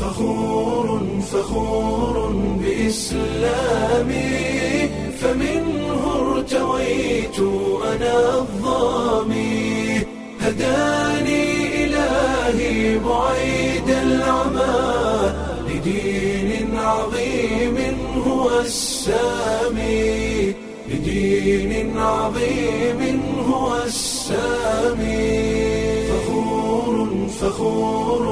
فخور فخور بإسلامي فمنه ارتويت أنا الظامي هداني إلهي بعيد العمى لدين عظيم هو السامي لدين عظيم هو السامي فخور فخور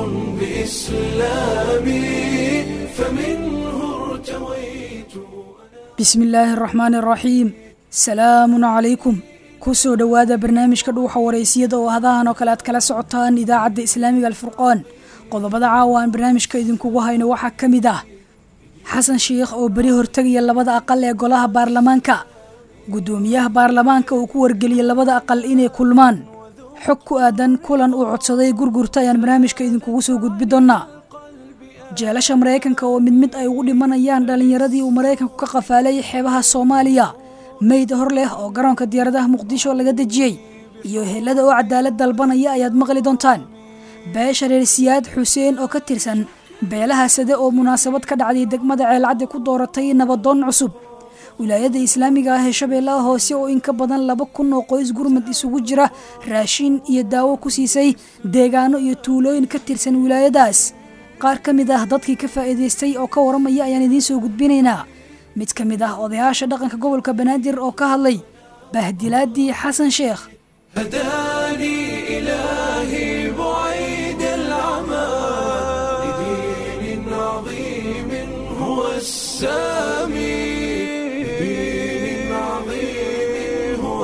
بإسلامي فمنه ارتويت bismi illaahi araxmaani araxiim salaamun calaykum kusoo dhowaada barnaamijka dhuuxa waraysiyada oo hadahan oo kale aad kala socotaan idaacadda islaamiga alfurqaan qodobada caawa aan barnaamijka idinkugu hayno waxaa ka mid ah xasan sheikh oo beri hortegaya labada aqal ee golaha baarlamaanka guddoomiyaha baarlamaanka uu ku wargeliyey labada aqal inay kulmaan xog ku aadan kulan uu codsaday gurgurta ayaan barnaamijka idinkugu soo gudbi doonnaa jeelasha maraykanka oo mid mid ay ugu dhimanayaan dhallinyaradii uu maraykanku ka qafaalayay xeebaha soomaaliya meyd hor leh oo garoonka diyaaradaha muqdisho laga dejiyey iyo helada oo cadaalad dalbanaya ayaad maqli doontaan beesha reer siyaad xuseen oo ka tirsan beelaha sade oo munaasabad ka dhacday degmada ceelcaddi ku dooratay nabadoon cusub wilaayada islaamiga ah ee shabeellaha hoose oo in ka badan laba kun oo qoys gurmad isugu jira raashin iyo daawo ku siisay deegaano iyo tuulooyin ka tirsan wilaayadaas qaar ka mid ah dadkii ka faa'iidaystay oo ka waramaya ayaan idiin soo gudbinaynaa mid ka mid ah odayaasha dhaqanka gobolka banaadir oo ka hadlay bahdilaadii xasan sheekh هداني إلهي بعيد العمى لدين عظيم هو السامي لدين عظيم هو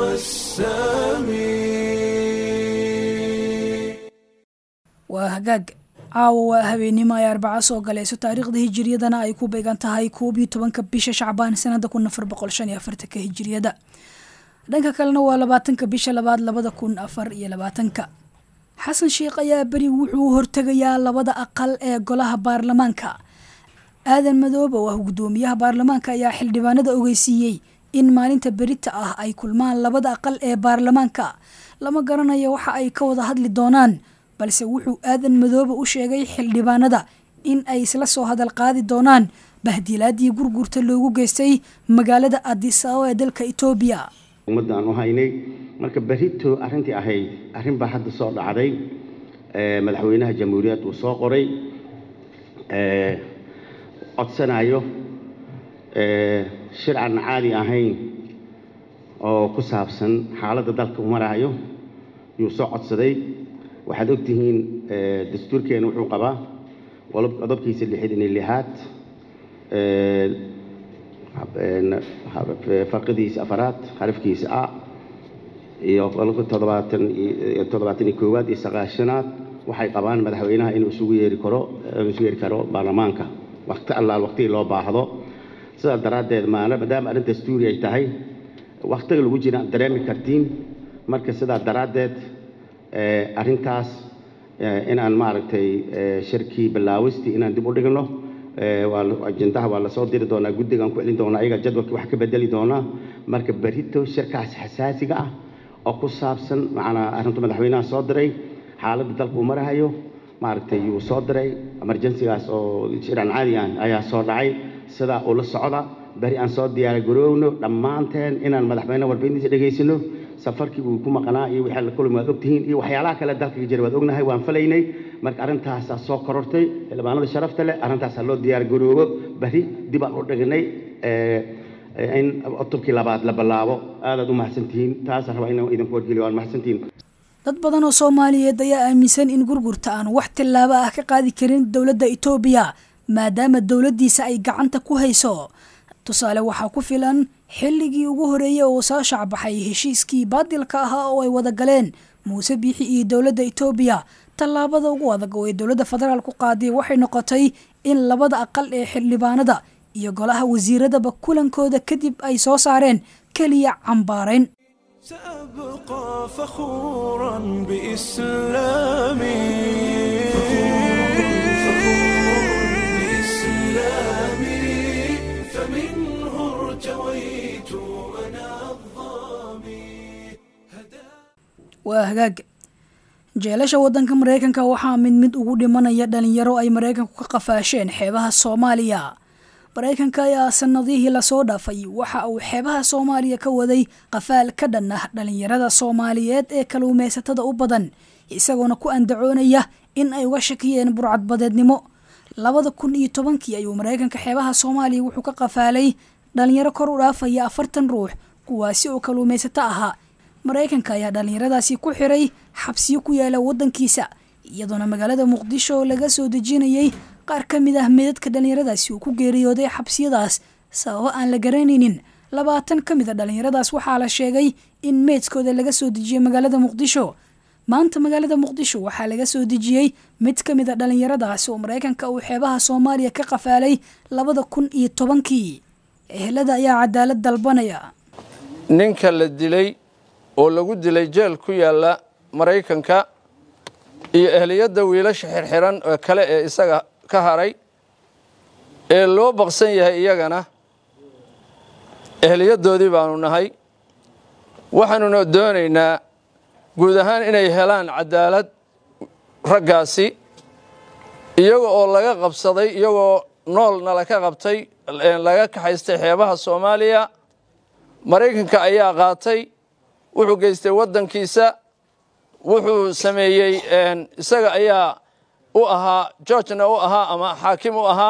السامي waa hagaag caawa waa habeenimo ay arbaca soo galayso taariikhda hijiriyadana ay ku beegan tahay koob iyo tobanka bisha shacbaan sanada kun afar boqol shan iyo afartanka hijiriyada dhanka kalena waa labaatanka bisha labaad labada kun afar iyo labaatanka xasan sheikh ayaa beri wuxuu hortegayaa labada aqal ee golaha baarlamaanka aadan madoobe oo ah guddoomiyaha baarlamaanka ayaa xildhibaanada ogeysiiyey in maalinta berita ah ay kulmaan labada aqal ee baarlamaanka lama garanayo waxa ay ka wada hadli doonaan balse wuxuu aadan madoobe u sheegay xildhibaanada in ay isla soo hadal qaadi doonaan bahdilaadii gurgurta loogu geystay magaalada adisababa ee dalka etoobiya ummadda aan u haynay marka berito arrintii ahayd arrin baa hadda soo dhacday ee madaxweynaha jamhuuriyad uu soo qoray ee codsanayo ee shir aan caadi ahayn oo ku saabsan xaaladda dalka uu marayo yuu soo codsaday waxaad ogtihiin ee dastuurkeena wuxuu qabaa qolob- qodobkiisa lixdan iyo lixaad ee farqidiisa afaraad xarafkiisa a iyo qolka toddobaatan iyo toddobaatan iyo koowaad iyo sagaashanaad waxay qabaan madaxweynaha inuu isugu yeeri karo inuu isugu yeeri karo baarlamaanka waqti allaal waqtigii loo baahdo sidaas daraaddeed maana maadaama arrin dastuuri ay tahay waqtiga lagu jira aad dareemi kartiin marka sidaa daraaddeed ee arrintaas ee inaan maaragtay ee shirkii bilaawistii inaan dib u dhigno ee waa la- ajendaha waa lasoo diri doonaa guddigaan ku celin doonaa ayaga jadwalkii wax ka bedeli doonaa marka berito shirkaas xasaasiga ah oo ku saabsan macnaa arrinta madaxweynaha soo diray xaaladda dalka uu marahayo maaragtay yuu soo diray emergencygaas oo shir aan caadi ah ayaa soo dhacay sidaa ula socda beri aan soo diyaar garoowno dhammaanteen inaan madaxweyne warbixintiisa dhegaysano safarkii uu ku maqnaa iyo wixii la kulmi waad ogtihiin iyo waxyaalaha kale dalka ka jira waad ognahay waan falaynay marka arrintaasaa soo korortay xildhibaanada sharafta leh arrintaasaa loo diyaar garoobo beri dib aan u dhignay ee, ee, in cutubkii labaad la bilaabo aadaad u mahadsantihiin taasaan rabaa inaan idinku wargeliyo waan mahadsantihiin dad badan oo soomaaliyeed ayaa aaminsan in gurgurta aan wax tillaabo ah ka qaadi karin dowladda itoobiya maadaama dowladdiisa ay gacanta ku hayso tusaale waxaa ku filan xilligii ugu horeeyey oo soo shacbaxay heshiiskii baadilka ahaa oo ay wada galeen muuse biixi iyo dowladda itoobiya tallaabada ugu adag oo ay dowladda federaal ku qaaday waxay noqotay in labada aqal ee xildhibaanada iyo golaha wasiiradaba kulankooda kadib ay soo saareen keliya cambaarayn سأبقى فخورا بإسلامي بإسلامي فمنه ارتويت أنا الظامي waa hagaag jeelasha waddanka maraykanka waxaa mid mid ugu dhimanaya dhalinyaro ay maraykanku ka qafaasheen xeebaha soomaaliya maraykanka ayaa sanadihii lasoo dhaafay waxa uu xeebaha soomaaliya ka waday qafaal ka dhan ah dhalinyarada soomaaliyeed ee kaluumaysatada u badan isagoona ku andacoonaya in ay uga shakiyeen burcadbadeednimo labada kun iyo tobankii ayuu maraykanka xeebaha soomaaliya wuxuu ka qafaalay dhalinyaro kor u dhaafaya afartan ruux kuwaasi oo kaluumaysato ahaa maraykanka ayaa dhalinyaradaasi ku xiray xabsiyo ku yaala waddankiisa iyadoona magaalada muqdisho laga soo dejinayay qaar ka mid ah meedadka dhalinyaradaasi uu ku geeriyooday xabsiyadaas sababo aan la garanaynin labaatan ka mid a dhalinyaradaas waxaa la sheegay in meedkooda laga soo dejiyey magaalada muqdisho maanta magaalada muqdisho waxaa laga soo dejiyey mid ka mid a dhalinyaradaasi oo maraykanka uu xeebaha soomaaliya ka qafaalay labada kun iyo tobankii ehelada ayaa cadaalad dalbanaya ninka la dilay oo lagu dilay jeel ku yaalla maraykanka iyo ehliyadda wiilasha xirxiran oo kale ee isaga ka haray ee loo baqsan yahay iyagana ehliyaddoodii baanu nahay waxaanuna doonaynaa guud ahaan inay helaan cadaalad raggaasi iyaga oo laga qabsaday iyagoo noolna laka qabtay laga kaxaystay xeebaha soomaaliya maraykanka ayaa qaatay wuxuu geystay waddankiisa wuxuu sameeyey isaga ayaa u ahaa georgena u ahaa ama xaakim u ahaa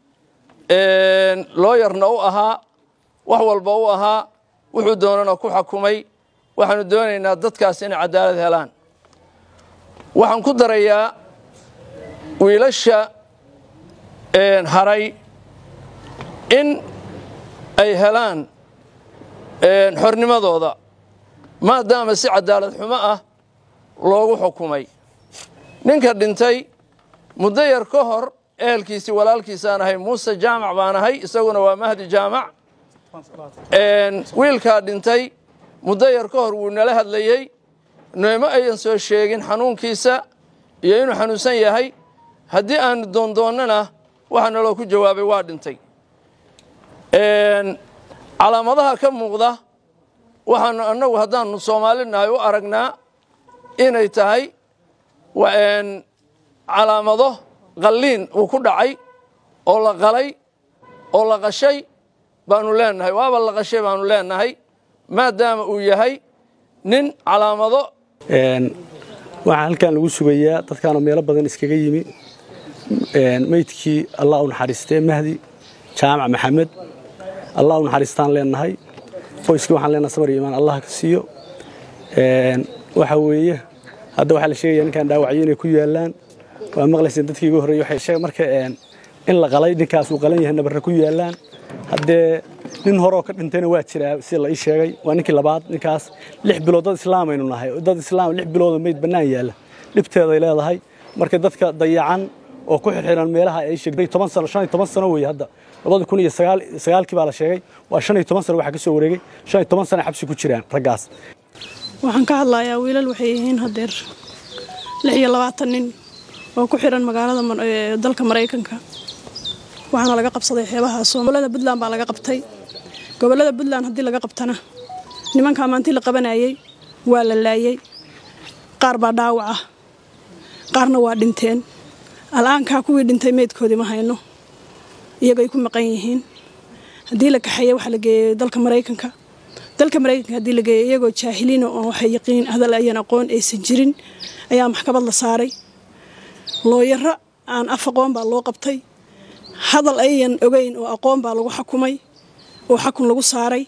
looyarna u ahaa wax walba u ahaa wuxuu doonana ku xakumay waxaanu doonaynaa dadkaas inay cadaalad helaan waxaan ku darayaa wiilasha haray in ay helaan xornimadooda maadaama si cadaalad xumo ah loogu xukumay ninka dhintay muddo yar ka hor ehelkiisii walaalkiisaan ahay muuse jaamac baan ahay isaguna waa mahdi jaamac wiilkaa dhintay muddo yar ka hor wuu nala hadlayey nooma ayan soo sheegin xanuunkiisa iyo inuu xanuunsan yahay haddii aanu doondoonnana waxaa naloo ku jawaabay waa dhintay calaamadaha ka muuqda waxaanu annagu haddaanu soomaali nahay u aragnaa inay tahay calaamado qalliin uu ku dhacay oo la qalay oo la qashay baanu leenahay waaba la qashay baanu leenahay maadaama uu yahay nin calaamado waxaa halkan lagu sugayaa dadkaanoo meelo badan iskaga yimi meydkii allah u naxariistee mahdi jaamac maxamed allah u naxariistaan leenahay qoyskii waxaan leenahay samar iyo imaan allah ka siiyo waxa weeye hadda waxaa la sheegaya ninkaan dhaawacyo inay ku yaalaan waa maqlayseen dadkii igu horreeyey waxay sheeg marka in la qalay ninkaas uu qalan yahay nabarra ku yaalaan haddee nin horoo ka dhintayna waa jiraa sida la ii sheegay waa ninkii labaad ninkaas lix bilood dad islaamaynu nahay dad islaam lix biloodo meyd bannaan yaalla dhibteeday leedahay marka dadka dayacan oo ku xirxiran meelaha ay sheegtay toban sano shan iyo toban sano weeye hadda labada kun iyo sagaal sagaalkii baa la sheegay waa shan iyo toban sano waxaa ka soo wareegay shan iyo toban sano xabsi ku jiraan raggaas waxaan ka hadlayaa wiilal waxay yihiin hadeer lix iyo labaatan nin oo ku xiran magaalada dalka maraykanka waxaana laga qabsaday xeebaha gobolada puntland baa laga qabtay gobolada puntland haddii laga qabtana nimankaa maantii la qabanayey waa la laayey qaar baa dhaawac ah qaarna waa dhinteen al'aankaa kuwii dhintay meydkoodii ma hayno iyagay ku maqan yihiin haddii la kaxeeye waxaa la geeyey dalka maraykanka dalka maraykanka haddii la geeyey iyagoo jaahiliina oo waxay yaqiin hadal ayan aqoon aysan jirin ayaa maxkamad la saaray looyaro aan af aqoon baa loo qabtay hadal ayan ogeyn oo aqoon baa lagu xakumay oo xakun lagu saaray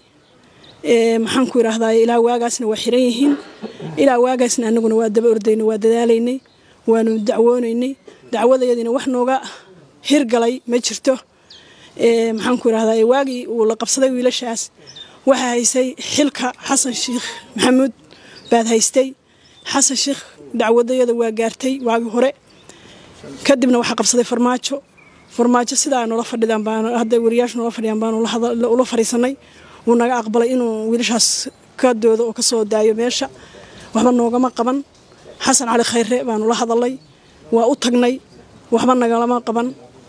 maxaan ku idhaahdaa ilaa waagaasna waa xiran yihiin ilaa waagaasna anaguna waa daba ordaynay waa dadaalaynay waanu dacwoonaynay dacwadayadiina wax nooga hirgalay ma jirto maxaan ku idhahdaa waagii uu la qabsaday wiilashaas waxaa haysay xilka xasan sheikh maxamuud baad haystay xasan sheikh dacwadayada waa gaartay waagii hore kadibna waxaa qabsaday farmaajo farmaajo sidaa nula fadhidaan baan hadday wariyaashu nula fadhiyaan baanu ula fadhiisanay wuu naga aqbalay inuu wiilashaas ka doodo oo ka soo daayo meesha waxba noogama qaban xasan cali khayre baanu la hadalay waa u tagnay waxba nagalama qaban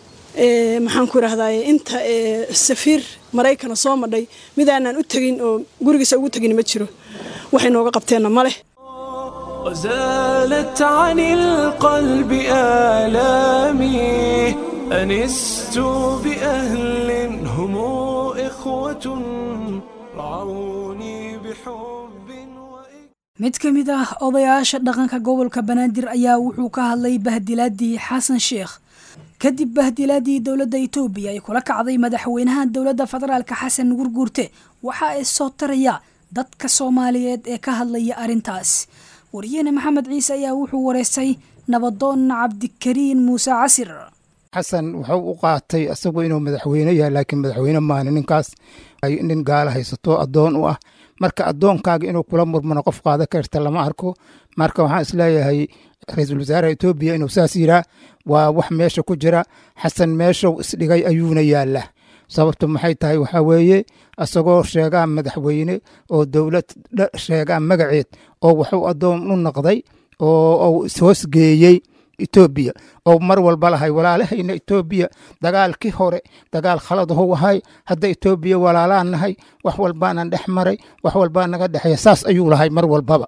maxaan ku idhahdaa inta safiir maraykana soo madhay midaanaan u tegin oo gurigiisa ugu tegin ma jiro waxay nooga qabteenna ma leh وزالت عن القلب آلامي أنست بأهل هم إخوة رعوني بحب وإكرام mid ka mid ah odayaasha dhaqanka gobolka banaadir ayaa wuxuu ka hadlay bahdilaadii xasan sheekh kadib bahdilaadii dowladda itoobiya ay kula kacday madaxweynaha dowladda federaalka xasan gurguurte waxa ay soo taraya dadka soomaaliyeed ee ka hadlaya arrintaas wariyahene maxamed ciise ayaa wuxuu wareystay nabadoon cabdikariin muuse casir xasan wuxuu u qaatay isagu inuu madaxweyne yahay laakiin madaxweyne maana ninkaas ay nin gaala haysato addoon u ah marka addoonkaaga inuu kula murmano qof qaada karta lama arko marka waxaan isleeyahay ra-iisul wasaaraha etoobiya inuu saas yiraa waa wax meesha ku jira xasan meeshuu isdhigay ayuuna yaallaa sababtu maxay tahay waxaa weeye isagoo sheegaa madaxweyne oo dowlad sheegaa magaceed oo wuxuu addoon u noqday oo uu ishoosgeeyey etoobiya oo mar walba lahay walaalahayna etoobiya dagaalkii hore dagaal khaladahu ahay hadda etoobiya walaalaan nahay wax walbaanan dhex maray wax walbaa naga dhexeeya saas ayuu lahay mar walbaba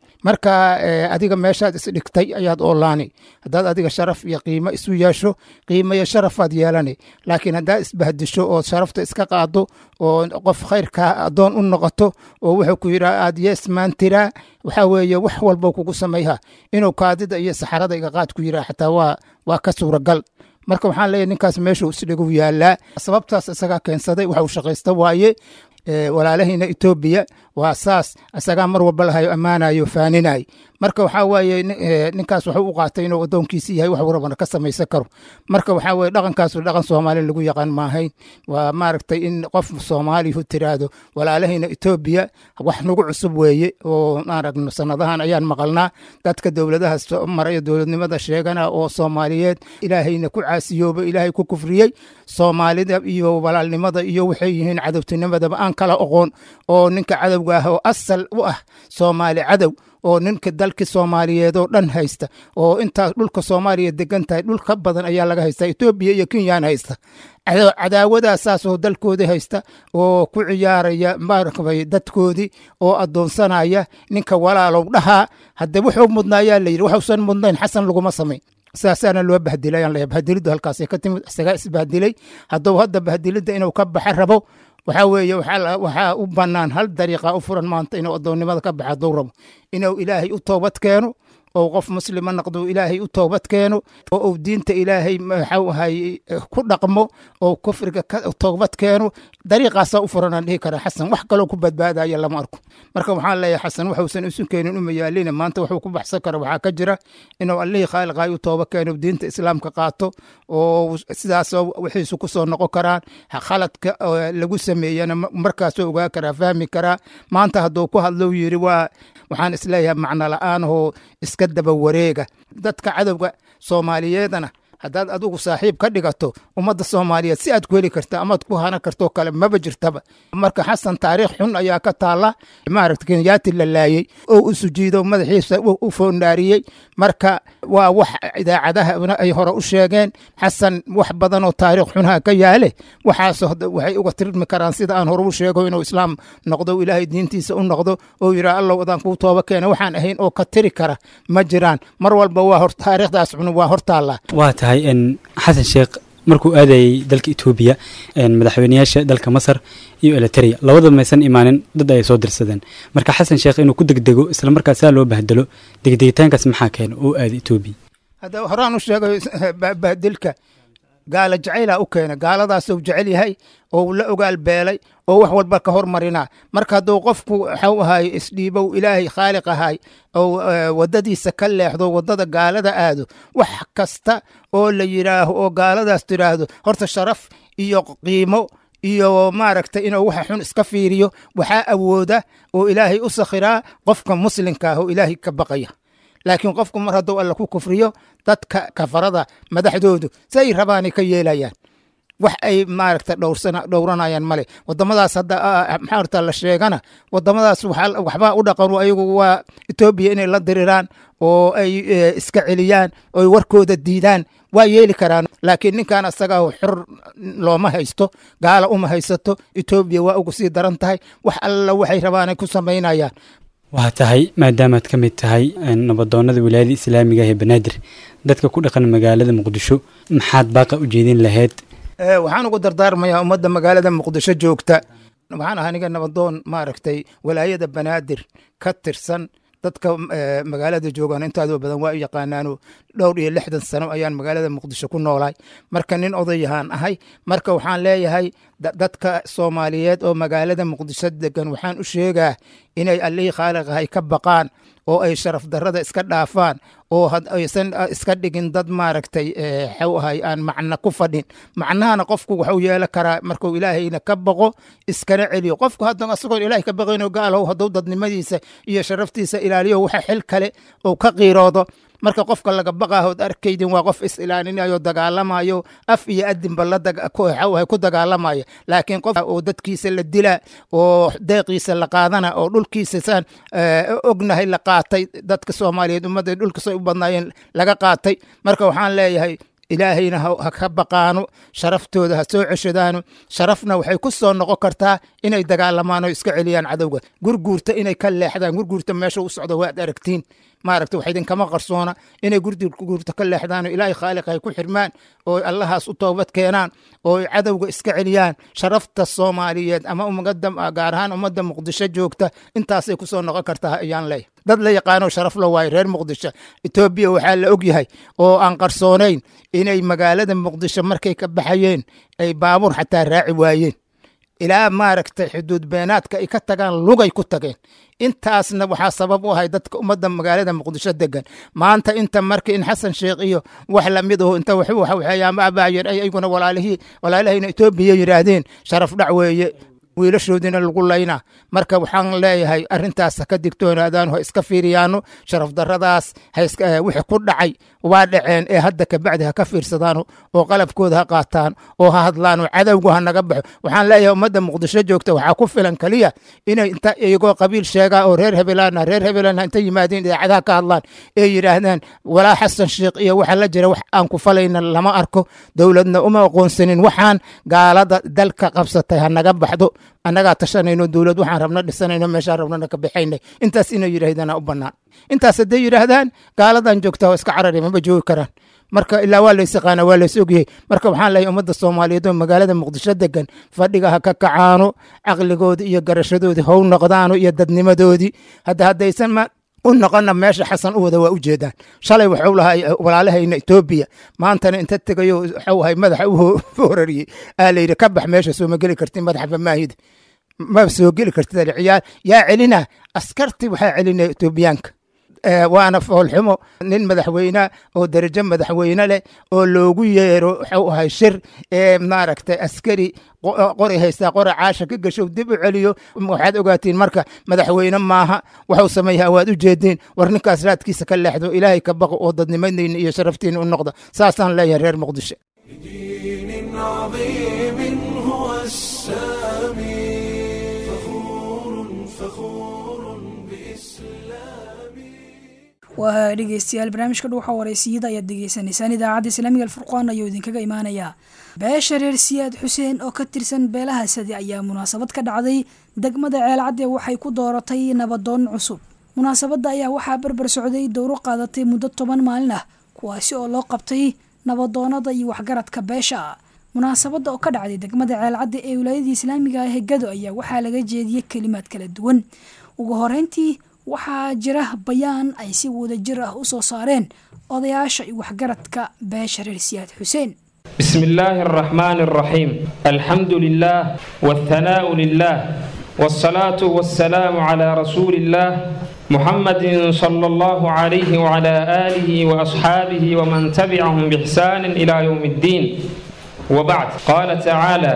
marka adiga meeshaad isdhigtay ayaad oolaani haddaad adiga sharaf iyo qiimo isu yeesho qiimo iyo sharafaad yeelani laakiin haddaad isbahdisho oo sharafta iska qaado oo qof khayrkaa addoon u noqoto oo wuxuu ku yidhaa aad yeesmaantiraa waxaa weeye wax walba kugu samayha inuu kaadida iyo saxarada iga qaad ku yiraa xataa waa waa ka suuragal marka waxaan leeyahy ninkaas meeshuu isdhigu yaallaa sababtaas isagaa keensaday waxuu shaqaysta waaye walaalahayna etoobiya waa saas isagaa mar walba lahayo ammaanayo faaninay marka waxaa waaye ninkaas waxuu u qaatay inuu addoonkiisi yahay wax warabana ka samaysan karo marka waxaa weye dhaqankaasu dhaqan soomaali lagu yaqaan maahayn waa maaragtay in qof soomaalihu tiraahdo walaalahayna etoobiya wax nagu cusub weeye oo maaragno sanadahan ayaan maqalnaa dadka dowladaha maraya dowladnimada sheegana oo soomaaliyeed ilaahayna ku caasiyooba ilaahay ku kufriyey soomaalida iyo walaalnimada iyo waxay yihiin cadowtinimadaba aan kala oqoon oo ninka cadowga ah oo asal u ah soomaali cadow oo ninka dalkii soomaaliyeed oo dhan haysta oo intaas dhulka soomaaliya degan tahay dhul ka badan ayaa laga haysta etoobiya iyo kenyaan haysta cadaawadaasaasoo dalkoodii haysta oo ku ciyaaraya maaragtay dadkoodii oo addoonsanaya ninka walaalow dhahaa hadde wuxuu mudnaa ayaa layidhi waxuusan mudnayn xasan laguma samayn saasaana loo bahdilay aan leeyahay bahdiliddu halkaasay ka timid isagaa isbahdilay hadduu hadda bahdilidda inuu ka baxa rabo waxaa weeye waxaa u bannaan hal dariiqa u furan maanta inuu addoonnimada ka baxa hadduu rabo inuu ilaahay u toobad keeno oo qof muslima noqdo ilaahay u toobad keeno oo uu diinta ilaahay maxau ahay ku dhaqmo oo kufriga ka toobad keeno dariiqaasaa u furanaan dhihi karaa xasan wax kaloo ku badbaadaya lama arko marka waxaan leeyahay xasan waxuusan isu keenin uma yaalina maanta waxuu ku baxsan kara waxaa ka jira inuu allihii khaaliqaay u tooba keeno diinta islaamka qaato oo sidaasoo wixiisu ku soo noqon karaan khaladka lagu sameeyana markaasoo ogaa karaa fahmi karaa maanta hadduu ku hadlou yidhi waa waxaan isleeyahay macno la'aanahoo iska daba wareega dadka cadowga soomaaliyeedana haddaad adigu saaxiib ka dhigato ummadda soomaaliyeed si aad ku heli karta amaad ku hana kartoo kale maba jirtaba marka xasan taariikh xun ayaa ka taalla maaragta kenyaati la laayey oo u sujiido madaxiisa u foondaariyey marka waa wax idaacadahana ay hore u sheegeen xasan wax badanoo taariikh xunha ka yaale waxaas waxay uga tirmi karaan sida aan hore u sheego inuu islaam noqdo ilaahay diintiisa u noqdo oo yidhaa allow adaan kuu tooba keena waxaan ahayn oo ka tiri kara ma jiraan mar walba waa taariikhdaas xun waa hortaallaa waa tahay xasan sheekh markuu aadayey dalka etoobiya madaxweyneyaasha dalka masar iyo eliteria labadaba maysan imaanin dad ay soo dirsadeen marka xasan sheekh inuu ku degdego islamarkaas saa loo bahdelo degdegitaankaas maxaa keena oo aada etoobiya hadda horaan u sheegayo bahdilka gaala jacaylaa u keena gaaladaasuu jecel yahay oo la ogaal beelay oo wax walba ka hormarinaa marka hadduu qofku waxau ahaay isdhiibow ilaahay khaaliq ahay oo waddadiisa ka leexdo waddada gaalada aado wax kasta oo la yidhaaho oo gaaladaas tidhaahdo horta sharaf iyo qiimo iyo maaragta inuu waxa xun iska fiiriyo waxaa awooda oo ilaahay u sakhiraa qofka muslimka ah oo ilaahay ka baqaya laakiin qofku mar hadduu alla ku kufriyo dadka kafarada madaxdoodu say rabaanay ka yeelayaan wax ay maaragta dhowrsana dhowranayaan male wadamadaas hadda maxaa horta la sheegana wadamadaas waxbaa u dhaqan ayagu waa etoobiya inay la diriraan oo ay iska celiyaan oo warkooda diidaan waa yeeli karaan laakiin ninkan asaga xor looma haysto gaala uma haysato etoobiya waa ugu sii daran tahay wax alla waxay rabaanay ku samaynayaan waa tahay maadaamaad ka mid tahay nabadoonada wilaayada islaamiga ee banaadir dadka ku dhaqan magaalada muqdisho maxaad baaqa u jeedin lahayd waxaan ugu dardaarmayaa ummadda magaalada muqdisho joogta waxaan ahaa aniga nabadoon maaragtay walaayada banaadir ka tirsan dadka magaalada joogaan intaadoo badan waa u yaqaanaano dhowr iyo lixdan sano ayaan magaalada muqdisho ku noolahay marka nin odayahaan ahay marka waxaan leeyahay dadka soomaaliyeed oo magaalada muqdisho degan waxaan u sheegaa inay allihii khaaliqahay ka baqaan oo ay sharaf darrada iska dhaafaan oo aysan iska dhigin dad maaragtay xaw ahay aan macno ku fadhin macnahana qofku waxuu yeelan karaa markuu ilaahayna ka baqo iskana celiyo qofku hadda asagoon ilaahay ka baqayno gaalow hadduu dadnimadiisa iyo sharaftiisa ilaaliyo waxa xil kale uu ka qiiroodo marka qofka laga baqaahood arkaydin waa qof is ilaalinayo dagaalamayo af iyo adinba laxawahay ku dagaalamaya laakiin qof oo dadkiisa la dila oo deeqiisa la qaadana oo dhulkiisa saan ognahay la qaatay dadka soomaaliyeed ummadda dhulkasay u badnaayeen laga qaatay marka waxaan leeyahay ilaahayna ha ka baqaano sharaftooda ha soo ceshadaano sharafna waxay ku soo noqon kartaa inay dagaalamaan oo iska celiyaan cadowga gurguurta inay ka leexdaan gurguurta meesha u socdo waad aragtiin maaragta wax idinkama qarsoona inay gurguurta ka leexdaan oo ilaahay khaaliq ay ku xirmaan oo allahaas u toobad keenaan oo cadowga iska celiyaan sharafta soomaaliyeed ama umada gaar ahaan ummadda muqdisho joogta intaasay ku soo noqon kartaa ayaan leeyahay dad la yaqaano sharaf la waayo reer muqdisho etoobiya waxaa la ogyahay oo aan qarsoonayn inay magaalada muqdisho markay ka baxayeen ay baabuur xataa raaci waayeen ilaa maaragtay xuduud beenaadka ay ka tagaan lugay ku tageen intaasna waxaa sabab u ahay dadka ummadda magaalada muqdisho degan maanta inta marka in xasan sheekh iyo wax lamid aho inta waxyaamaabaayer ay ayguna walaalihii walaalahayna etoobiya yidhaahdeen sharaf dhac weeye wiilashoodiina lagu laynaa marka waxaan leeyahay arintaas ka digtoonaadaan ho iska fiiriyaano sharaf daradaas wixii ku dhacay waa dhaceen ee hadda kabacdi ha ka fiirsadaano oo qalabkooda ha qaataan oo ha hadlaan oo cadowgu ha naga baxo waxaan leeyahay ummadda muqdisho joogta waxaa ku filan keliya inay inta iyagoo qabiil sheegaa oo reer hebelaana reer hebelana inta yimaadeen idaacadaha ka hadlaan ee yidhaahdaan walaa xasan sheekh iyo waxa la jira wax aan ku falayna lama arko dowladna uma aqoonsanin waxaan gaalada dalka qabsatay ha naga baxdo annagaa tashanayno dowlad waxaan rabna dhisanayno meeshaan rabnana ka bixaynay intaas inay yidhaahdana u bannaan intaas hadday yidhaahdaan gaaladan joogta waa iska carari maba joogi karaan marka ilaa waa lays yaqaana waa lays ogyahay marka waxaan leeyahay ummadda soomaaliyeed oo magaalada muqdisho degan fadhiga ha ka kacaano caqligoodii iyo garashadoodii how noqdaano iyo dadnimadoodii hadda haddaysan ma u noqona meesha xasan u wada waa u jeedaan shalay waxuu lahaa walaalahayna etoobiya maantana inta tegayo waxuu ahay madaxa u horariyey aa layidhi ka bax meesha soo ma geli kartin madaxba maahida ma soo geli kartid ciyaal yaa celina askarti waxaa celinaya etoobiyaanka waana foolxumo nin madaxweyne oo darajo madaxweyne leh oo loogu yeero waxuu ahay shir ee maaragtay askari qori haystaa qori caasha ka gasho dib u celiyo waxaad ogaatiin marka madaxweyne maaha waxuu sameeyaa waad u jeedeen war ninkaas raadkiisa ka leexdo ilaahay ka baqo oo dadnimadayna iyo sharaftiina u noqda saasaan leeyahay reer muqdisho دين عظيم هو السامي فخور فخور بإسلامي waa dhegeystayaal barnaamijka dhuuxa wareysiyada ayaad degeysanaysaan idaacadda islaamiga alfurqaan ayuu idinkaga imaanayaa beesha reer siyaad xuseen oo ka tirsan beelaha sadi ayaa munaasabad ka dhacday degmada ceelcadde waxay ku dooratay nabadoon cusub munaasabadda ayaa waxaa barbar socday dowro qaadatay muddo toban maalin ah kuwaasi oo loo qabtay nabadoonada iyo waxgaradka beesha munaasabadda oo ka dhacday degmada ceelcadde ee wilaayadii islaamiga ah ee gado ayaa waxaa laga jeediyey kelimaad kala duwan ugu horeyntii waxaa jira bayaan ay si wadajir ah u soo saareen odayaasha iyo waxgaradka beesha reer siyaad xuseen بسم الله الرحمن الرحيم الحمد لله والثناء لله والصلاة والسلام على رسول الله محمد صلى الله عليه وعلى آله وأصحابه ومن تبعهم بإحسان إلى يوم الدين وبعد قال تعالى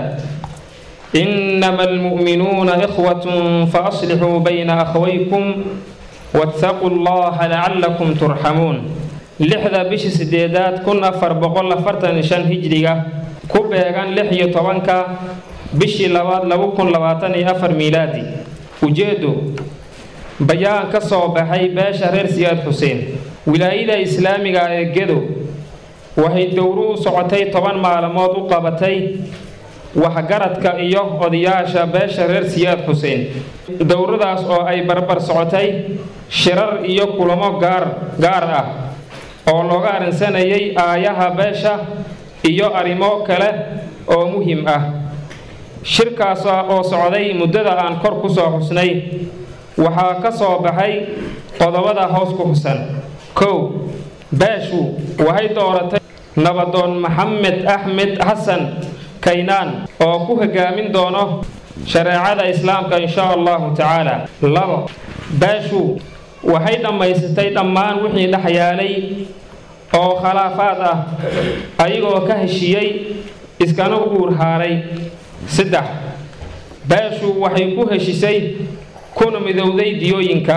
إنما المؤمنون إخوة فأصلحوا بين أخويكم واتقوا الله لعلكم ترحمون لحظة بش سديدات كن أفر بقول أفرتن شن هجرية كوبيغان لحية طوانكا بشي لواد لو كن لواتني أفر ميلادي وجيدو بيان كسو بحي باشا رير سياد حسين ولاية إسلامي جدو وهي دورو سعتي طبعا معلومات وقابتي waxgaradka iyo odayaasha beesha reer siyaad xuseen dowradaas oo ay barbar socotay shirar iyo kulamo gaar gaar ah oo looga arrinsanayay aayaha beesha iyo arrimo kale oo muhiim ah shirkaas oo socday muddada aan kor ku soo xusnay waxaa ka soo baxay qodobada hoos ku xusan kow beeshu waxay dooratay nabadoon maxamed axmed xasan kaynaan oo ku hogaamin doono shareecada islaamka insha allahu tacaala labo beeshu waxay dhammaysatay dhammaan wixii dhex yaalay oo khilaafaad ah ayagoo ka heshiiyey iskana guur haaray saddex beeshu waxay ku heshisay kuna midowday diyooyinka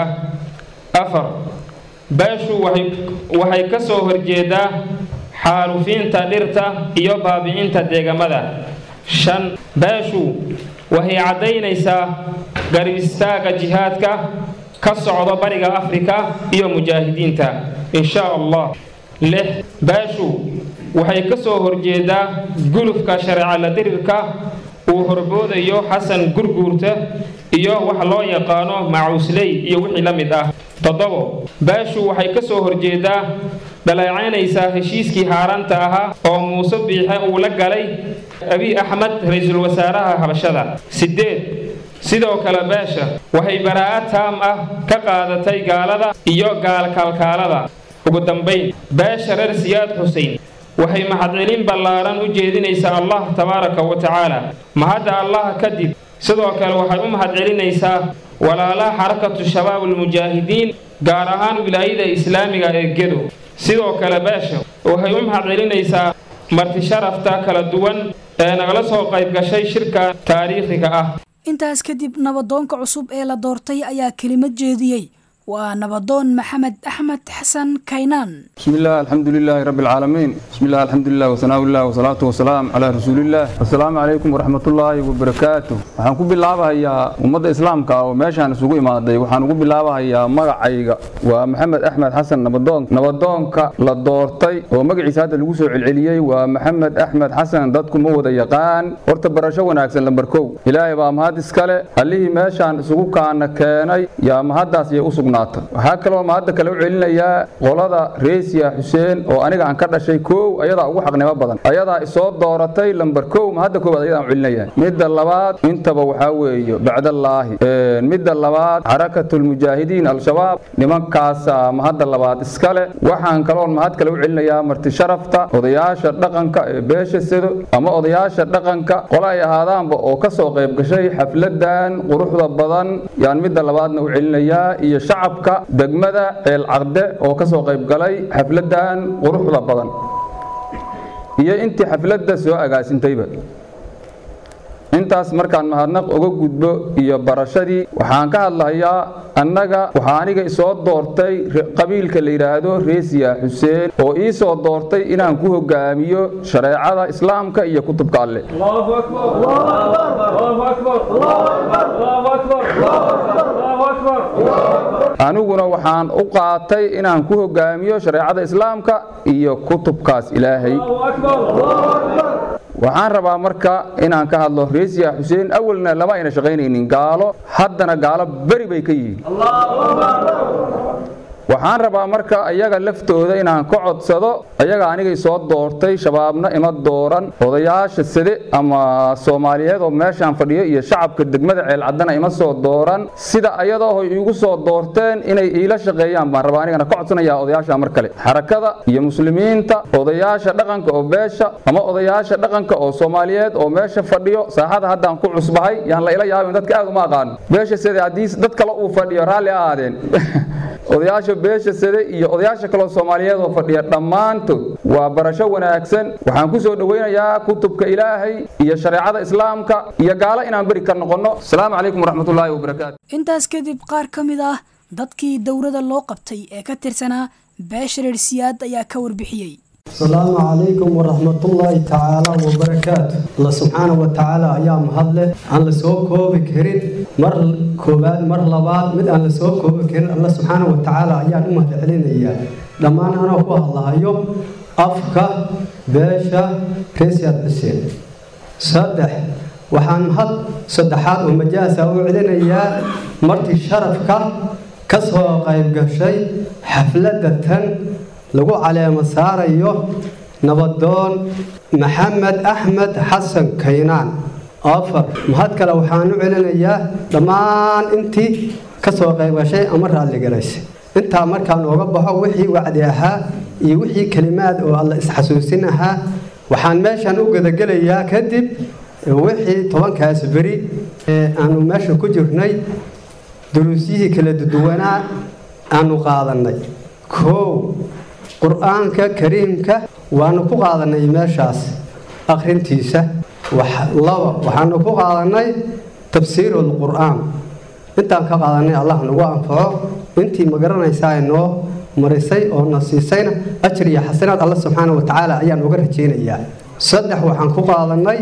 afar beeshu waxay ka soo horjeedaa xaalufiinta dhirta iyo baabicinta deegamada shan beeshu waxay caddaynaysaa garib istaaga jihaadka ka socdo bariga afrika iyo mujaahidiinta insha allah lix beeshu waxay ka soo horjeedaa gulufka shareecala dirirka uu horboodayo xasan gurguurta iyo wax loo yaqaano macuusley iyo wixii la mid ah toddobo beeshu waxay ka soo horjeedaa dhaleecaynaysaa heshiiskii haaraanta ahaa oo muuse biixe uu la galay abiy axmed ra-iisul wasaaraha habashada siddeed sidoo kale beesha waxay baraa'ad taam ah ka qaadatay gaalada iyo gaalkaalkaalada ugu dambayn beesha reer siyaad xusein waxay mahadcelin ballaaran u jeedinaysaa allah tabaaraka wa tacaala mahadda allah kadib sidoo kale waxay u mahadcelinaysaa walaalaha xarakatu shabaab almujaahidiin gaar ahaan wilaayada islaamiga ee gedo sidoo kale beesha waxay u mahadcelinaysaa marti sharafta kala duwan ee nagala soo qayb gashay shirka taariikhiga ah intaas kadib nabadoonka cusub ee la doortay ayaa kelimad jeediyey waa nabadoon maxamed axmed xasan kaynaan بسم الله الحمد لله رب العالمين بسم الله الحمد لله وثناء الله والصلاة والسلام على رسول الله السلام عليكم ورحمة الله وبركاته waxaan ku bilaabahayaa ummadda islaamka oo meeshaan isugu imaaday waxaan ugu bilaabahayaa magacayga waa maxamed axmed xasan nabadoon nabadoonka la doortay oo magaciisa hadda lagu soo celceliyey waa maxamed axmed xasan dadku ma wada yaqaan horta barasho wanaagsan lambar kow ilaahay baa mahad iskale allihii meeshaan isugu kaana keenay yaa mahaddaas yay u sugnaatay waxaa kaloo mahadda kale u celinayaa qolada reesiya xuseen oo aniga aan ka dhashay kow ayadaa ugu xaqnimo badan ayadaa isoo dooratay lambar kow mahadda koowaad ayadaan u celinaya midda labaad intaba waxaa weeye bacdallaahi midda labaad xarakatulmujaahidiin al-shabaab nimankaasa mahadda labaad iskale waxaan kaloon mahad kale u celinayaa marti sharafta odayaasha dhaqanka ee beesha sado ama odayaasha dhaqanka qola ay ahaadaanba oo ka soo qayb gashay xafladan quruxda badan yaan midda labaadna u celinayaa iyo shacabka degmada ceel caqde oo ka soo qayb galay xafladan quruxda badan iyo intii xafladda soo agaasintayba intaas markaan mahadnaq uga gudbo iyo barashadii waxaan ka hadlahayaa annaga waxaa aniga isoo doortay qabiilka la yidhaahdo reesiya xuseen oo ii soo doortay inaan ku hogaamiyo shareecada islaamka iyo kutubka alle aniguna waxaan u qaatay inaan ku hogaamiyo shareecada islaamka iyo kutubkaas ilaahay waxaan rabaa marka inaan ka hadlo reesiya xuseen awalna lama ayna shaqaynaynin gaalo haddana gaalo beri bay ka yihiin waxaan rabaa marka ayaga laftooda inaan ka codsado ayaga anigay soo doortay shabaabna ima dooran odayaasha sade ama soomaaliyeed oo meeshaan fadhiyo iyo shacabka degmada ceelcaddana ima soo dooran sida ayadoo iigu soo doorteen inay iila shaqeeyaan baan rabaa anigana ka codsanayaa odayaasha mar kale xarakada iyo muslimiinta odayaasha dhaqanka oo beesha ama odayaasha dhaqanka oo soomaaliyeed oo meesha fadhiyo saaxada haddaan ku cusbahay yaan la ila yaabin dadka aad uma aqaano beesha sade haddii dad kale uu fadhiyo raalli ahaadeen odayaasha beesha sade iyo odayaasha kaloo soomaaliyeed oo fadhiya dhammaantood waa barasho wanaagsan waxaan ku soo dhowaynayaa kutubka ilaahay iyo shareecada islaamka iyo gaalo inaan beri ka noqonno asalaamu calaykum waraxmatullaahi wabarakaatu intaas kadib qaar ka mid ah dadkii dowrada loo qabtay ee ka tirsanaa beesha reer siyaad ayaa ka warbixiyey asalaamu calaykum waraxmatullaahi tacaala wabarakaatu alla subxaana wa tacaala ayaa mahadleh aan la soo koobi karin mar koowaad mar labaad mid aan la soo koobi karin alla subxaana wa tacaala ayaan u mahad celinayaa dhammaan anoo ku hadlahayo afka beesha reesiyaad xuseen saddex waxaan mahad saddexaad oo majaasa u celinayaa martii sharafka ka soo qayb gashay xafladda tan lagu caleemo saarayo nabadoon maxamed axmed xasan kaynaan afar mahad kale waxaan u celinayaa dhammaan intii ka soo qayb gashay ama raalligalaysay intaa markaan ooga baxo wixii wacdi ahaa iyo wixii kelimaad oo alla isxasuusin ahaa waxaan meeshan u gadagelayaa kadib wixii tobankaas beri ee aanu meesha ku jirnay duruusyihii kala duwanaa aanu qaadannay koow qur-aanka kariimka waanu ku qaadannay meeshaas akhrintiisa laba waxaanu ku qaadannay tafsiirul qur-aan intaan ka qaadanay allah nagu anfaco intii ma garanaysaa noo marisay oo na siisayna ajir iyo xasanaad alla subxaana wa tacaala ayaan uga rajaynayaa saddex waxaan ku qaadannay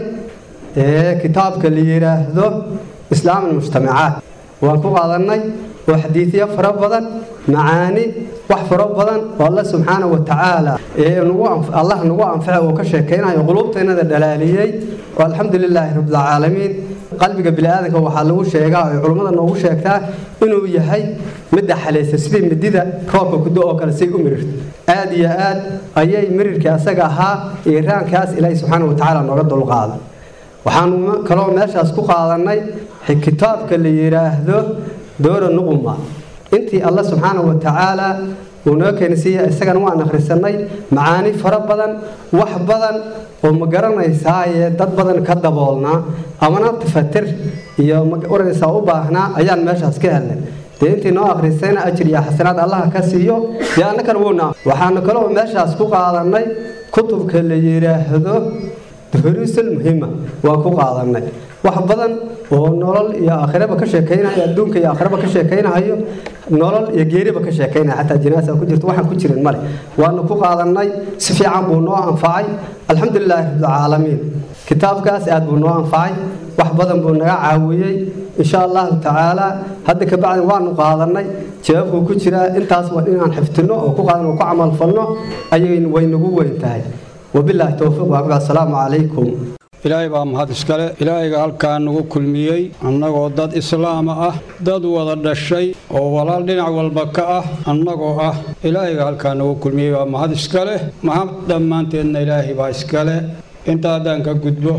kitaabka la yidhaahdo islaam almujtamacaat waan ku qaadannay oo xadiidyo fara badan macaani wax fara badan oo alla subxaana wa tacaala allah nagu anfaca oo ka sheekaynayo quluubteennada dhalaaliyey oo alxamdu lilaahi rabbilcaalamiin qalbiga biniaadanka waxaa lagu sheegaa oy culummada noogu sheegtaa inuu yahay midda xalaysa sidii midida roobka kudo oo kale say u mirirto aad iyo aad ayay mirirkii asaga ahaa iiraankaas ilaahi subxaana wa tacaala nooga dulqaada waxaanu kaloo meeshaas ku qaadannay kitaabka la yidhaahdo doora nuquma intii alla subxaana wa tacaala uu noo keensiiya isagana waan akhrisanay macaani fara badan wax badan oo ma garanaysaaye dad badan ka daboolnaa amana tafatir iyo maoranaysaa u baahnaa ayaan meeshaas ka helnay dee intii noo akhrisayna ajir iyo xasanaad allaha ka siiyo dee annakana wuuna waxaanu kaloo meeshaas ku qaadannay kutubka la yidhaahdo duruusul muhima waan ku qaadannay wax badan oo nolol iyo aakhiraba ka sheekaynayo adduunka iyo aakhiraba ka sheekaynayo nolol iyo geeriba ka sheekaynaya xataa jinaasa ku jirto waxaan ku jirin male waanu ku qaadannay si fiican buu noo anfacay alxamdulilaahi rabbilcaalamiin kitaabkaas aad buu noo anfacay wax badan buu naga caawiyey insha allahu tacaala hadda ka bacdi waanu qaadannay jawaabkuu ku jiraa intaas waa inaan xifdinno oo ku qaadan oo ku camalfalno ayay way nagu weyn tahay wabilaahi towfiiq waakuba assalaamu calaykum ilaahay baa mahad iskale ilaahayga halkaa nagu kulmiyey annagoo dad islaama ah dad wada dhashay oo walaal dhinac walba ka ah annagoo ah ilaahayga halkaa nagu kulmiyey baa mahad iskale mahad dhammaanteedna ilaahay baa iskale intaa haddaan ka gudbo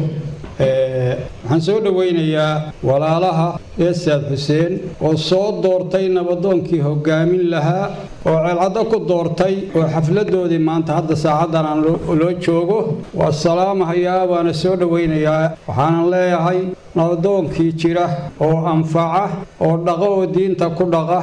waxaan soo dhowaynayaa walaalaha eesaad xuseen oo soo doortay nabadoonkii hoggaamin lahaa oo ceelcaddo ku doortay oo xafladoodii maanta hadda saacaddan aan loo joogo waa salaamahayaa waana soo dhowaynayaa waxaanan leeyahay nabadoonkii jira oo anfaca oo dhaqo oo diinta ku dhaqa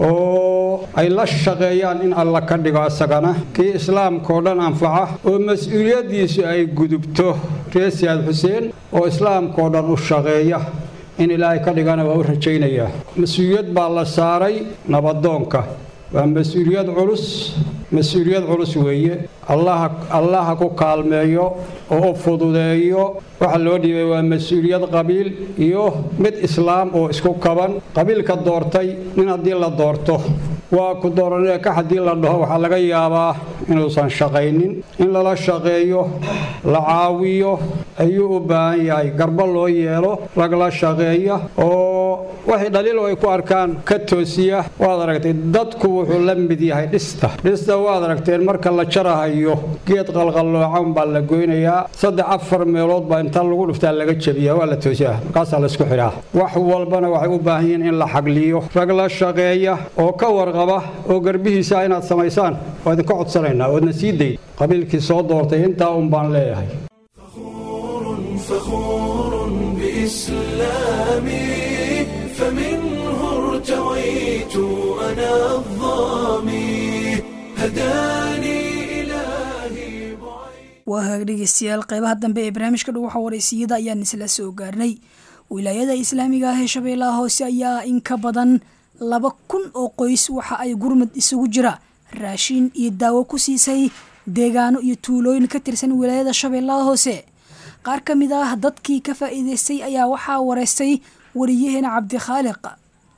oo ay la shaqeeyaan in alla ka dhigo isagana kii islaamkaoo dhan anfaca oo mas-uuliyaddiisu ay gudubto reesiyaad xuseen oo islaamkaoo dhan u shaqeeya in ilaahay ka dhigana waa u rajaynayaa mas-uuliyad baa la saaray nabadoonka waa mas-uuliyad culus mas-uuliyad culus weeye allaha allaha ku kaalmeeyo oo u fududeeyo waxa loo dhiibay waa mas-uuliyad qabiil iyo mid islaam oo isku kaban qabiilka doortay nin haddii la doorto waa ku dooranee ka haddii la dhaho waxaa laga yaabaa inuusan shaqaynin in lala shaqeeyo la caawiyo ayuu u baahan yahay garbo loo yeelo lagla shaqeeya oo waxay dhaliilo ay ku arkaan ka toosiya waad aragtay dadku wuxuu la mid yahay dhista dhista waad aragteen marka la jarahayo geed qalqalloocan baa la goynayaa saddex afar meelood baa inta lagu dhuftaa laga jebiyaa waa la toosiyaa markaasaa la isku xidhaa wax walbana waxay u baahan yihiin in la xagliyo rag la shaqeeya oo ka warqaba oo garbihiisa inaad samaysaan waa idinka codsanaynaa oodna sii dayd qabiilkii soo doortay intaa un baan leeyahay فخور بإسلامي فمنه ارتويت أنا الظامي هداني إلهي waa haag dhegeystayaal qeybaha dambe ee barnaamijka dhuwaxa wareysiyada ayaan isla soo gaarnay wilaayada islaamiga ah ee shabeellaha hoose ayaa in ka badan laba kun oo qoys waxa ay gurmad isugu jira raashin iyo daawo ku siisay deegaano iyo tuulooyin ka tirsan wilaayada shabeellaha hoose qaar ka mid ah dadkii ka faa'iidaystay ayaa waxaa wareystay wariyaheena cabdikhaaliq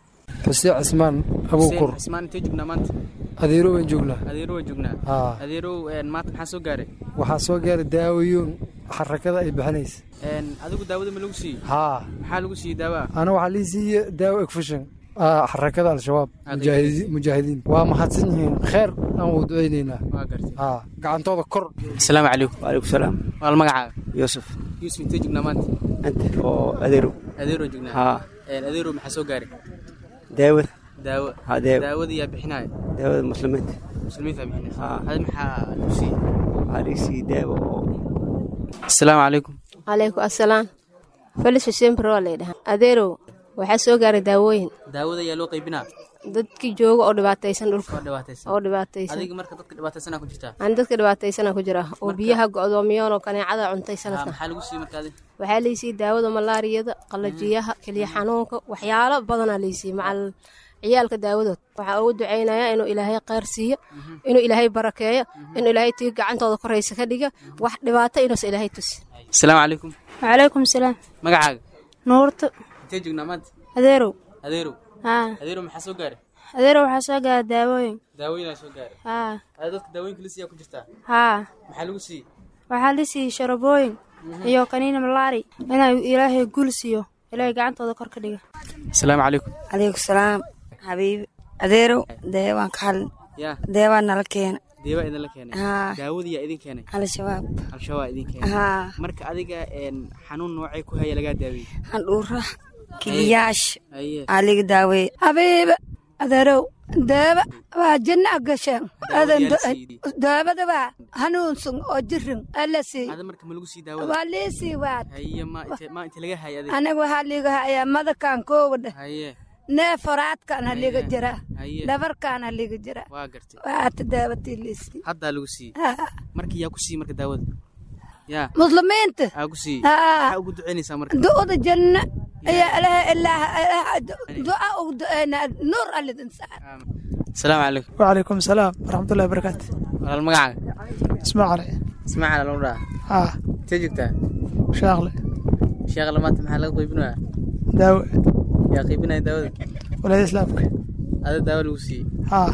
xuseen cismaan abuukur cismaan intee joognaa maanta adeero waan joognaa adeero waa joognaa haa adeerow een, maanta maxaa soo gaaray waxaa soo gaaray daawayoon xarakada ay bixinaysa Een, adigu daawada ma lagu siiyey haa maxaa lagu siiyey daawa ana waxaa lii siiye daawo egfushin xarakada al-shabaab Aad mujaahidi- mujaahidiin waa mahadsan yihiin kheer aan wuu ducaynaynaa waa gartay haa gacantooda kor asalaamu calaykum waalaikum salaam waal magacaaga yuusuf yuusuf intee joognaa maanta anta oo adeerow adeero joognaa haa Een, adeero maxaa soo gaaray daawada daawo haa daawo daawada yaa bixinaya daawada muslimiinta muslimiinta bixinaysa haa hadi maxaa lagu siiyey waxaa laga siiyey daawo oo asalaamu calaykum calaykum assalaam felis xuseen barre waa laydhahaa adeerow waxaa soo gaaray daawooyin daawada yaa loo qaybinaa dadkii jooga oo dhibaataysan dhulka oo dhibaataysan oo dhibaataysan adiga marka dadka dhibaataysanaa ku jirtaa aan dadka dhibaataysana ku jira oo biyaha go'doomiyoon oo kaneecada cuntay Haa, sanadkan maxaa lagu siiyey marka adiga waxaa laysiiyey daawada malaariyada qalajiyaha keliya xanuunka waxyaalo badanaa laysiiyey macal ciyaalka daawadood waxaa ugu ducaynayaa inuu ilaahay kheyr siiyo inuu ilaahay barakeeyo inuu ilaahay tii gacantooda koraysa ka dhiga wax dhibaato inuusa ilaahay tusi asalaamu calaykum وعليكم السلام magacaaga نورت intee joognaa maanta أديرو adeerow ها adeerow maxaa soo gaaray أديرو وحساقة داوين daawooyinaa soo gaaray ها ada dadka daawooyinka la siiyaa ku jirtaa ها maxaa lagu siiyey وحالسي شربوين iyo kaniina malaari inay ilaahay gul siiyo ilaahay gacantooda kor ka dhiga asalaamu calaykum calaykum salaam xabiibi adeerow deewaan ka hadlin yaa deewaa nala keena deebaa idinla keenay Haa. daawada yaa idin keenay al-shabaab al-shabaab idin keenay Haa. marka adiga een, xanuun noocay ku haya lagaa daaweeyey handhuura kiliyaash aye aa liga daaweeye habiiba adeerow daaba waa jinna gasheen adan yaa la siiyey. daabada waa hanuunsan oo jirin alla sii ada marka ma lagu sii daawada waa liisii waad haye ma inte ma inte laga haya adiga aniga waxaa liiga hayaa madakan koowadha haye nee faraadkaan haliga jira haye dhabarkaan haliga jira waa gartay waata daabatii liisii haddaa lagu siiyey Haa. marka yaa ku siiyey marka daawada yaa muslimiinta aa ku siiyey Haa. maxaa ugu ducaynaysaa marka du'da janna ayaa ilaha ilaaha duca ugu du'aynaa nuur allidin saar asalaamu calaykum وعليكم السلام ورحمة الله وبركاته walaal magacaaga اسمع علي ismaaciil lagu dhaha اه intee joogtaa شاغلة sheekha maanta maxaa laga qaybinayaa داوي yaa qaybinaya daawada ولا إسلامك ada daawo lagu siiyey اه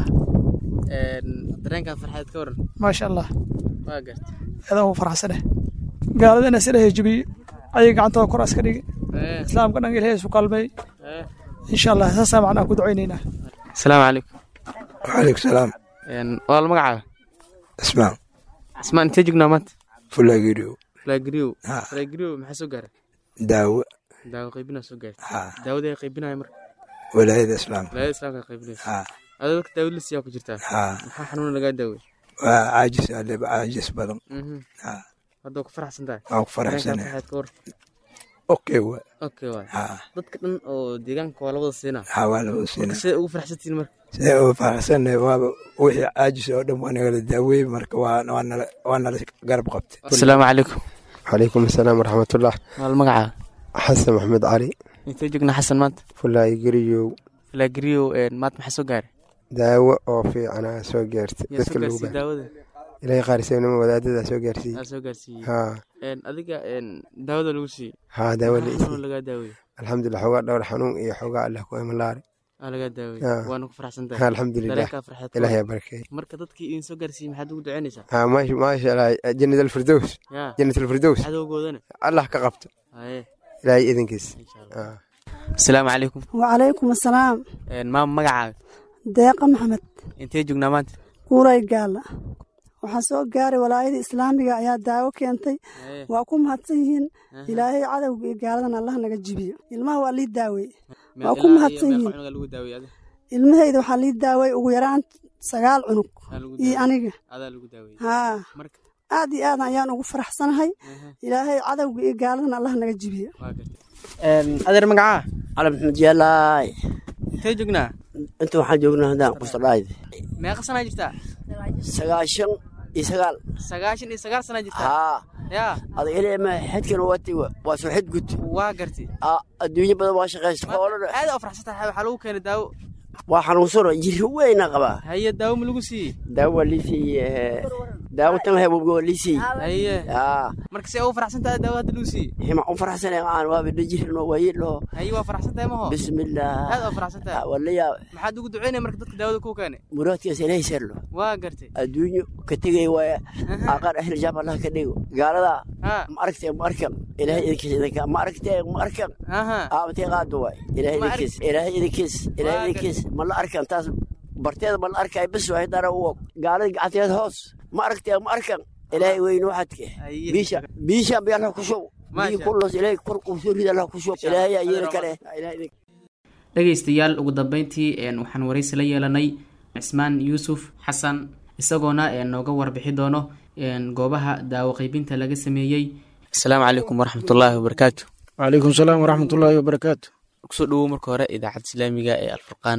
Een, dareenkaa farxadeed ka waran ما شاء الله waa gartay هذا هو فرح سنة قال لنا سنة يجبي أي قعنت كراس كريج Eh, إسلام كنا نقول هي قلبي eh. إن شاء الله هسا معنا كود عينينا asalaamu calaykum وعليكم السلام Een, walaal magacaaga اسمع ismaan intee joognaa maanta فلاجيريو flaagriyow Haa. flaagriyow maxaa soo gaaray داو daawo qaybinaa soo gaartay Haa. daawada ay qaybinaya marka ولاية الإسلام wilaayada islaamka qaybinaysa ها ada dadka daawada la siiyaa ku jirtaa haa maxaa xanuuna lagaa daawey وعاجز على عاجز بدن Mhm. ها hadda waa ku faraxsan tahay waa ku faraxsanahay. Dareenkaa farxadeed ka war اوكي و okay waay ها dadka dhan oo deegaanka waa labada siinaa حوالي وسنة siday ugu faraxsantihiin marka sidee ugu faraxsanahay waaba wixii caajis oo dhan waa nagala daaweeyey marka waa waa nala waa nala garab qabtay asalaamu calaykum عليكم السلام ورحمة الله walaal magacaaga حسن محمد علي intee joognaa xasan maanta فلاي قريو flaagriyow maanta maxaa soo gaaray دaawo oo fiicana soo gaartay yaa soo dadka lagu gaarsiiyey baahay daawada ilaahay qaarisaynimo wadaadada soo gaarsiiyey aa soo gaarsiiyey haa Een, adiga een, daawada lagu siiyey haa daawo la maxaa isiiyey xanuun lagaa daawey alxamdulilah xoogaa dhowr xanuun iyo xoogaa allah ku imalaari aa lagaa daawey Haa. waana ku faraxsan tahay Haa, alxamdulilah. dareenkaa farxeed ka Ilaahay war. ha barakeeyo. marka dadkii idin soo gaarsiiyey maxaad ugu ducaynaysaa haa maasha maasha allah jannat alfirdows yaa jannat alfirdows cadowgoodana allah ka qabto haye ilaahay idinkiis haa asalaamu calaykum وعليكم السلام Een, maama magacaaga deeqa maxamed intee joognaa maanta kuulay gaala waxaa soo gaaray walaayada islaamiga ayaa daawo keentay Haye. waa ku mahadsan yihiin ilaahay cadowga iyo gaaladan allah naga jibiyo ilmaha waa lii daaweye Meel waa ku ilaa iyo mahadsan meeqa yihiin cunuga lagu daawey adiga ilmahayda waxaa lii daaway ugu yaraan sagaal cunug Aa lagu iyo daawey. aniga adaa lagu daawey haa marka aad iyo aad ayaan ugu faraxsanahay ilaahay cadowga iyo gaaladan allah naga jibiyo waa gartay adeer magacaa cali maxamed yaalaay intee joognaa inta waxaan joognaa haddaan qustadhaayde meeqa sanaa jirtaa sagaashan iyo sagaal sagaashan iyo sagaal sanaa jirtaa haa yaa adag ilma xedkan wati waa soo xed gud waa gartay adduunyo badan waa shaqaysta xoolana aad u faraxsan tahay waxaa lagu keenay daawo waa xanuunsano jiri weyna qabaa haye daawo ma lagu siiyey daawo waa liisii daawatan lahay wabgo lisii haye yaa marka si ugu faraxsan tahay daawo hadda luusi hima u faraxsanay aan waa bidajirno wayidho haye waa faraxsan tahay maho bismillaah aad waa faraxsan tahay walayaa maxaad ugu duceynaya marka dadka daawada kuu keenay muraadkaas ilaahay serlo waa gartay adduunyo ka tegay waaya aqar ahli jaab allah ka dhigo gaalada ma aragtee ma arkan ilaahay idinkiis idinka ma aragtee ma arkan aamatee qaado waay ilaahay idinkiis ilaahay idinkiis ilaahay idinkiis ma la arkan taas barteeda ma la arkay bis waay dara u og gaalada gacanteed hoos ma aragtee ma arkan ilaahay weyne waxadke biisha biisha bi allah ku shub bii kullos ilaahay kor qubsoo rid allah ku shub ilaahay ayeena kale dhegaystayaal ugu dambeyntii waxaan waraysi la yeelanay cismaan yuusuf xasan isagoona nooga warbixi doono goobaha daawo qaybinta laga sameeyey asalaamu calaykum waraxmatullaahi wabarakaatu wacalaykum salaam waraxmatullaahi wabarakaatu kusoo dhowow marka hore idaacadda islaamiga ee alfurqaan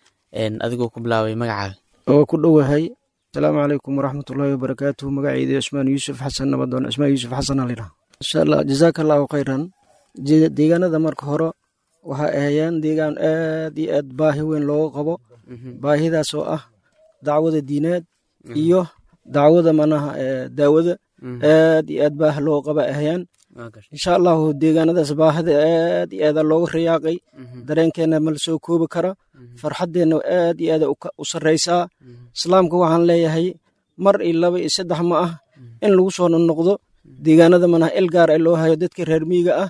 adigoo ku bilaabay magacaaga oo ku dhowahay asalaamu calaykum waraxmatullaahi wabarakaatu magacayda cismaan yuusuf xasan nabadoon cismaan yuusuf xasan alidha insha allah jazaaka allahu khayran deegaanada marka hore waxay ahayeen deegaan aad iyo aad baahi weyn looga qabo baahidaas oo ah dacwada diineed iyo dacwada manaha daawada aad iyo aad baah loo qaba ahayaan insha allahu deegaanadaas baahida aad iyo aada looga rayaaqay dareenkeena ma la soo koobi kara farxaddeenna aad iyo aada u sarraysaa islaamka waxaan leeyahay mar iyo laba iyo saddex ma ah in lagu soo noqdo deegaanada manaha il gaar ee loo hayo dadka reer miyiga ah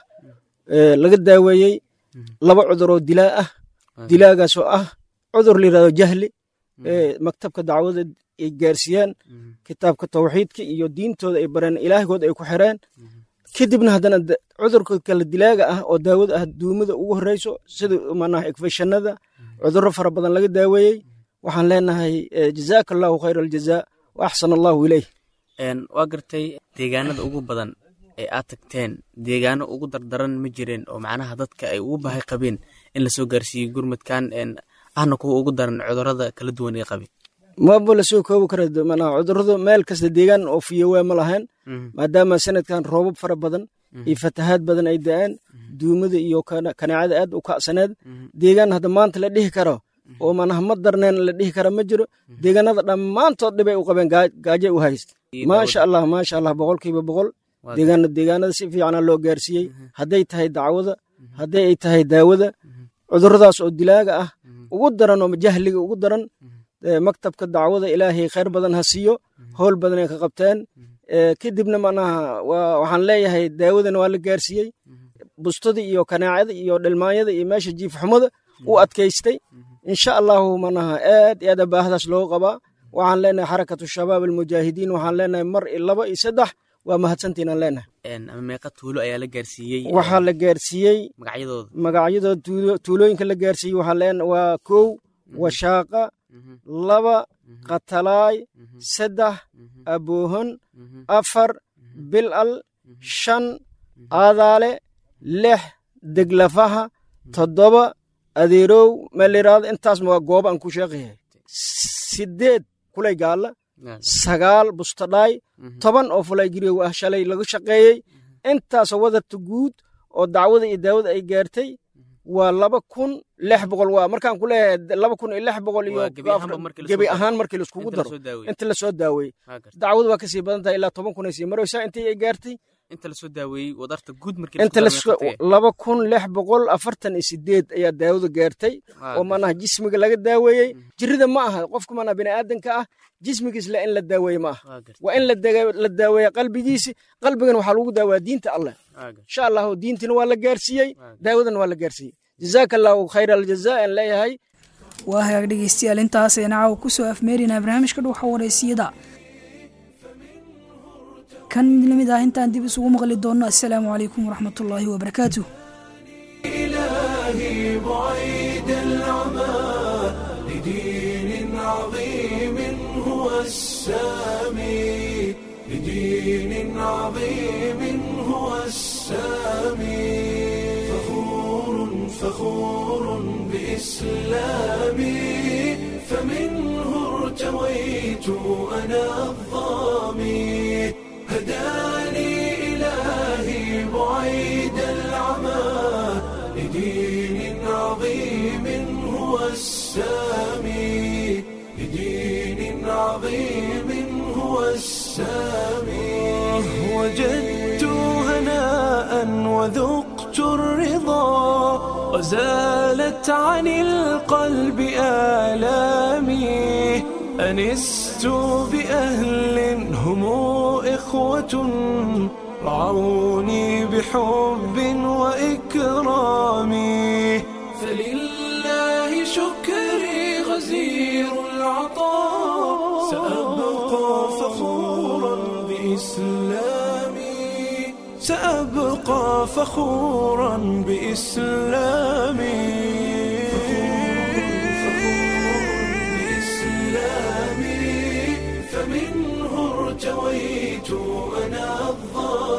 laga daaweeyey laba cudur oo dilaa ah dilaagaas oo ah cudur la yirahdo jahli maktabka dacwada ay gaarsiiyaan kitaabka tawxiidka iyo diintooda ay bareen ilaahgood ay ku xireen kadibna haddana cudurka kale dilaaga ah oo daawada ah duumada ugu horeyso sida manaha ekfeshanada cudurro fara badan laga daaweeyey waxaan leenahay jazaaka allahu khayr aljazaa wa axsan allahu ileyh waa gartay deegaanada ugu badan ee aad tagteen deegaano ugu dardaran ma jireen oo macnaha dadka ay ugu baahi qabeen in lasoo gaarsiiyey gurmadkan ahna kuwa ugu daran cudurada kala duwan ee qabeen maba lasoo koobi kara manaha cudurradu meel kasta deegaan oo fiyowaa ma lahayn maadaama sanadkan roobab fara badan iyo fatahaad badan ay da-aan duumada iyo kanaacada aad u kacsaneed deegaan hadda maanta la dhihi karo oo manaha ma darneen la dhihi kara ma jiro deegaanada dhammaantood dhibay u qabeen gaajay u hays maasha allah maasha allah boqolkiiba boqol deegaana deegaanada si fiicana loo gaarsiiyey hadday tahay dacwada hadday ay tahay daawada cuduradaas oo dilaaga ah ugu daran oo jahliga ugu daran maktabka dacwada ilaahay khayr badan ha siiyo howl badan ay ka qabteen kadibna manaha waxaan leeyahay daawadana waa la gaarsiiyey bustada iyo kanaacada iyo dhilmaanyada iyo meesha jiifxumada u adkaystay insha allahu manaha aad iyo aad baahdaas looga qabaa waxaan leenahay xarakatu shabaab almujaahidiin waxaan leenahay mar iyo laba iyo saddex waa mahadsantiinaan leenahay ama meeqa tuulo ayaa la gaarsiiyey waxaa la gaarsiiyey magacyadooda magacyadooda tuulooyinka la gaarsiiyey waxaa leen waa kow washaaqa laba qatalaay saddex aboohon afar bilal shan aadaale lix deglafaha toddoba adeerow meeliraado intaasma waa gooba aan ku sheeqayahay sideed kulay gaalla sagaal bustadhaay toban oo fulay giriyow ah shalay laga shaqeeyey intaasoo wadarta guud oo dacwada iyo daawada ay gaartay waa laba kun lix boqol waa markaan ku leeyahay laba kun iyo lix boqol iyo gebi ahaan markii laiskugu daro inta lasoo daaweeyey dacwadu waa kasii badan tahay ilaa toban kun ay sii maraysaa intii ay gaartay inta lasoo daaweeyey wadarta guud markii inta laba kun lix boqol afartan iyo sideed ayaa daawada gaartay oo manaha jismiga laga daaweeyey jirida ma aha qofka manaha biniaadanka ah jismigiis le in la daaweeye ma aha waa in la daaweeya qalbigiisi qalbigan waxaa lagu daawaya diinta alleh insha allahu diintina waa la gaarsiiyey daawadana waa la gaarsiiyey jazaaka allahu khayr aljazaa aan leeyahay waa hagaag dhegeystayaal intaas ayna caawa kusoo afmeerinaa barnaamijka dhuuxa wareysiyada kan mid lamid ah intaan dib isugu maqli doonno assalaamu calaykum waraxmat ullaahi wabarakaatuh إلهي بعيد العمى لدين عظيم هو السامي لدين عظيم هو السامي فخور فخور بإسلامي فمنه ارتويت أنا الظامي هداني إلهي بعيد العمى لدين عظيم هو السامي لدين عظيم هو السامي وجدت هناء وذقت الرضا وزالت عن القلب آلامي أنست بأهل هم إخوة رعوني بحب وإكرام فلله شكري غزير العطاء سأبقى فخورا بإسلامي سأبقى فخورا بإسلامي بإسلامي فمنه ارتويت أنا الظالم